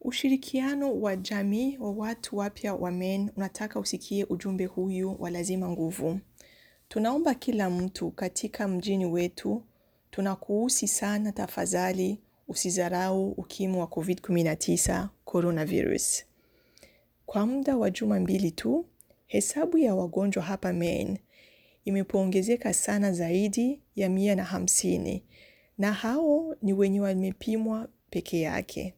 Ushirikiano wa jamii wa watu wapya wa men unataka usikie ujumbe huyu wa lazima nguvu. Tunaomba kila mtu katika mjini wetu, tunakuhusi sana tafadhali usizarau ukimwi wa COVID-19 coronavirus. Kwa muda wa juma mbili tu, hesabu ya wagonjwa hapa Maine imepoongezeka sana zaidi ya mia na hamsini na hao ni wenye wamepimwa peke yake.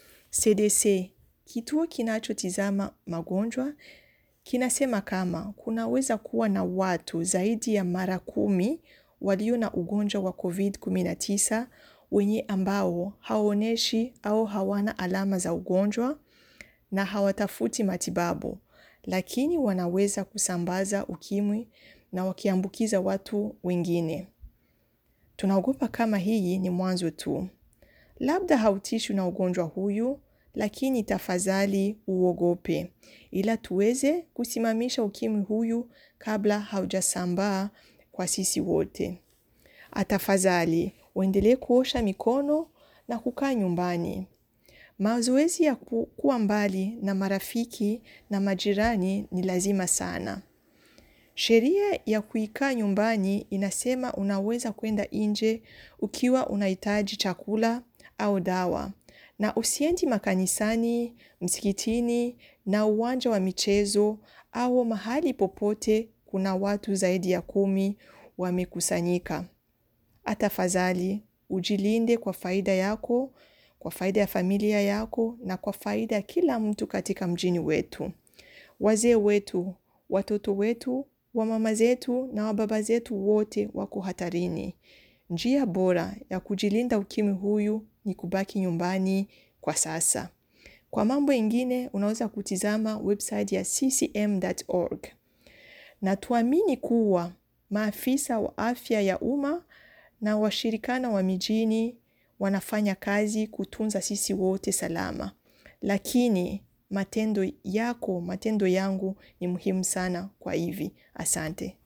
CDC, kituo kinachotizama magonjwa, kinasema kama kunaweza kuwa na watu zaidi ya mara kumi walio na ugonjwa wa COVID-19 wenye ambao hawaoneshi au hawana alama za ugonjwa na hawatafuti matibabu, lakini wanaweza kusambaza ukimwi na wakiambukiza watu wengine. Tunaogopa kama hii ni mwanzo tu. Labda hautishwi na ugonjwa huyu, lakini tafadhali uogope. Ila tuweze kusimamisha ukimwi huyu kabla haujasambaa kwa sisi wote. Tafadhali, uendelee kuosha mikono na kukaa nyumbani. Mazoezi ya kuwa mbali na marafiki na majirani ni lazima sana. Sheria ya kuikaa nyumbani inasema unaweza kwenda nje ukiwa unahitaji chakula au dawa. Na usiendi makanisani, msikitini na uwanja wa michezo au mahali popote kuna watu zaidi ya kumi wamekusanyika. Tafadhali, ujilinde kwa faida yako, kwa faida ya familia yako na kwa faida ya kila mtu katika mjini wetu. Wazee wetu, watoto wetu, wamama zetu na wababa zetu wote wako hatarini. Njia bora ya kujilinda ukimwi huyu ni kubaki nyumbani kwa sasa. Kwa mambo ingine, unaweza kutizama website ya ccm.org. Na tuamini kuwa maafisa wa afya ya umma na washirikana wa mijini wanafanya kazi kutunza sisi wote salama. Lakini matendo yako, matendo yangu ni muhimu sana kwa hivi. Asante.